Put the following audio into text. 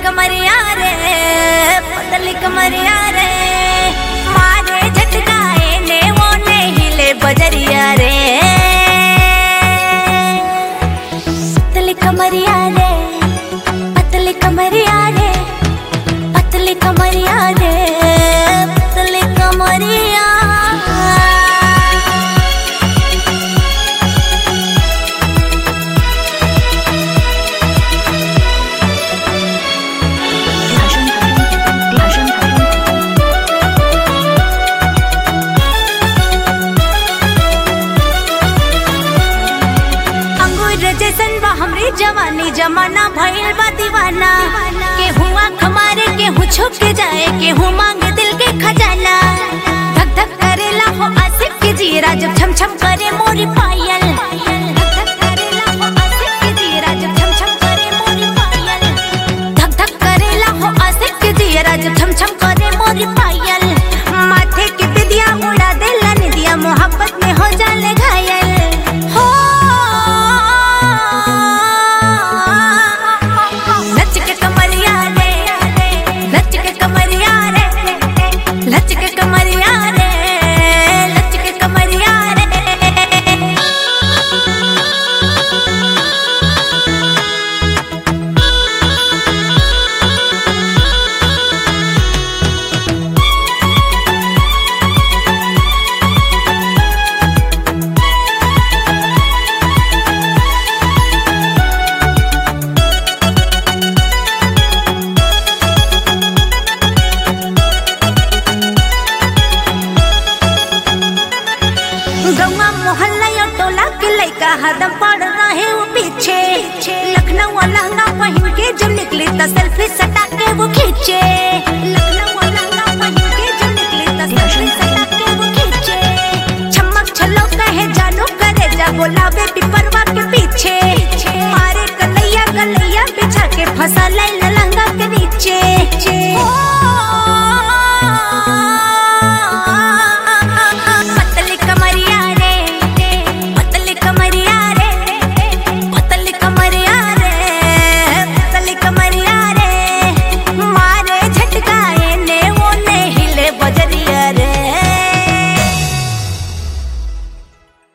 कमरिया रे पतली कमरिया रे मारे झटकाए ने वो ने हिले बजरिया रे पतली कमरिया रे पतली कमरिया रे पतली कमरिया रे पतली कमरिया अंगूर जैसन बा हमरी जवानी जमाना भइल बा दीवाना के हुआ खमारे के हूँ छुप के जाए के हूँ मांगे दिल के खजाना धक धक करेला हो आसिफ के जीरा जब छम छम करे मोरी पायल धक धक करेला हो आसिफ के जीरा जब छम छम करे मोरी पायल धक धक करेला हो आसिफ के जीरा जब छम छम करे मोरी पायल माथे की बिदिया उड़ा देला निदिया मोहब्बत में हो जाले घायल हो नच के कमरिया रे नच के कमरिया रे नच के कमरिया रे नच के कमरिया रे गौवा मोहल्ला या टोला के लइका हरदम पड़ रहे वो पीछे लखनऊ लहंगा पहन के जब निकली त सेल्फी सटा के वो खींचे लखनऊ लहंगा पहन के जब निकली त सेल्फी सटा के वो खींचे छमक छलो कहे जानो करे जा बोला बेबी परवा के पीछे